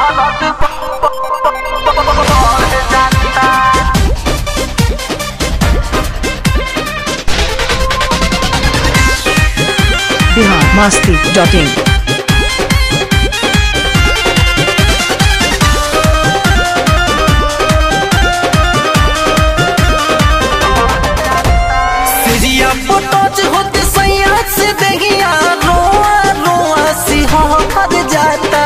Bihar Masti dot in सिरिया पोटोच होते सैया से दहिया रोआ रोआ सिहर जाता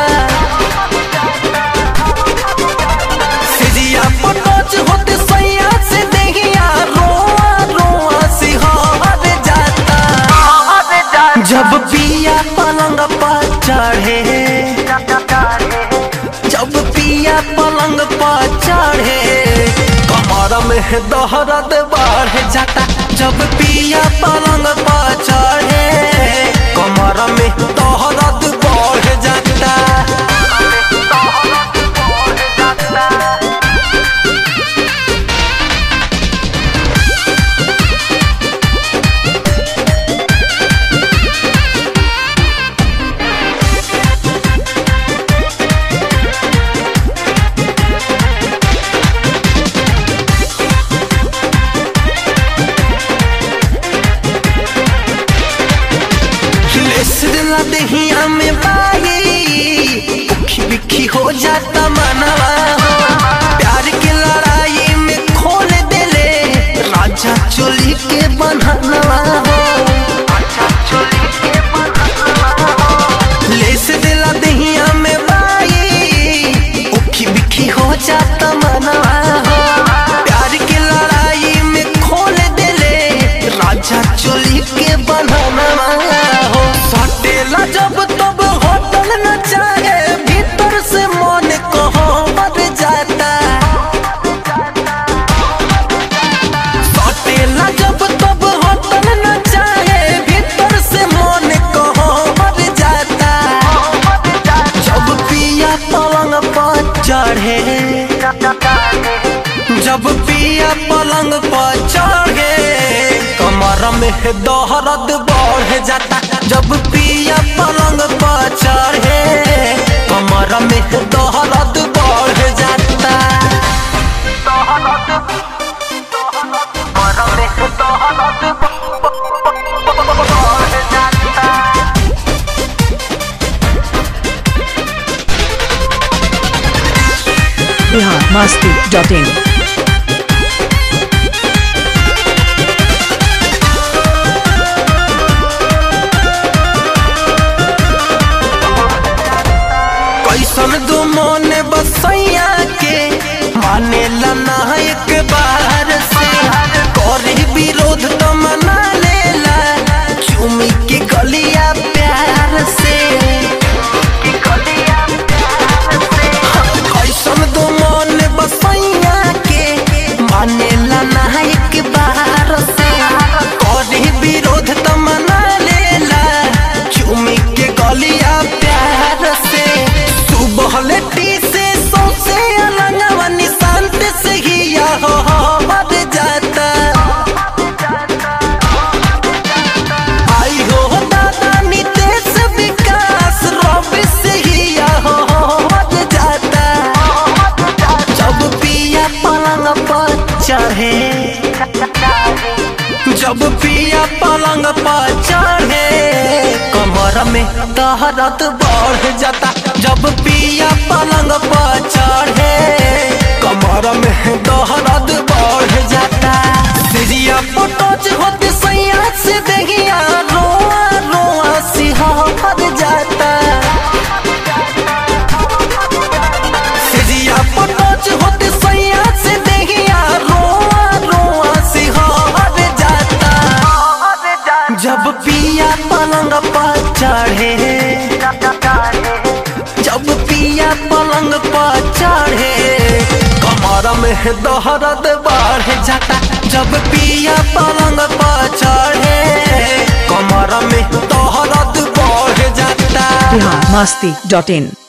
सिरिया पोटोच होते सैया से दहिया रोआ रोआ सिहर जाता जब पिया पलंग पर चढ़े जब पिया पलंग पर चढ़े कमर में दहरत बढ़ जाता जब पिया पलंग पर चढ़े कमर में दहरत बढ़ जाता लेस दिला दहिया में बाई उखी बिखी हो जाता मनवा हो प्यार के लड़ाई में खोल देले राजा चोली के बनवा हो लेस दिला दहिया में बाई उखी बिखी हो जाता मनवा हो प्यार के लड़ाई में खोल देले राजा चोली के बनवा हो सटेला जब तब होटल न चाहे भीतर से मन कहो मर जाता सटेला जब तब होटल न चाहे भीतर से मन कहो मर जाता जब पिया पलंग पर चढ़े जब पिया पलंग पर चढ़े कमर में दहरत बढ़ जाता जब पिया पलंग पर चढ़े कमर में दहरत बढ़ जाता बिहार मस्ती डॉट इन कैसन दो मन बसैया के माने लना एक बार से करे विरोध तो मना लेला चुमी के गलिया प्यार से कैसन दो मन बसैया के माने लना एक बार से करे विरोध तो मना लेला चुमी के गलिया प्यार से सुबह लेटी से सौसे अलंगवा निशांत से ही या हो हो मर जाता आई हो दादा नितेश विकास रवि से ही या हो हो मर जाता जब पिया पलंग पर चढ़े जब पिया पलंग पर चढ़े कमर में दहरत बढ़ जाता जब पिया पलंग पर चढ़े कमर में दहरत बढ़ जाता सिरिया पोटोच होते सैया से दहिया रोआ रोआ सिहर जाता सिरिया पोटोच होते सैया से दहिया रोआ रोआ सिहर जाता जब पिया पलंग पर चढ़े जब पिया पलंग पर चढ़े कमर में दहरत बढ़ जाता जब पिया पलंग पर चढ़े कमर में दहरत बढ़ जाता बिहार मस्ती डॉट इन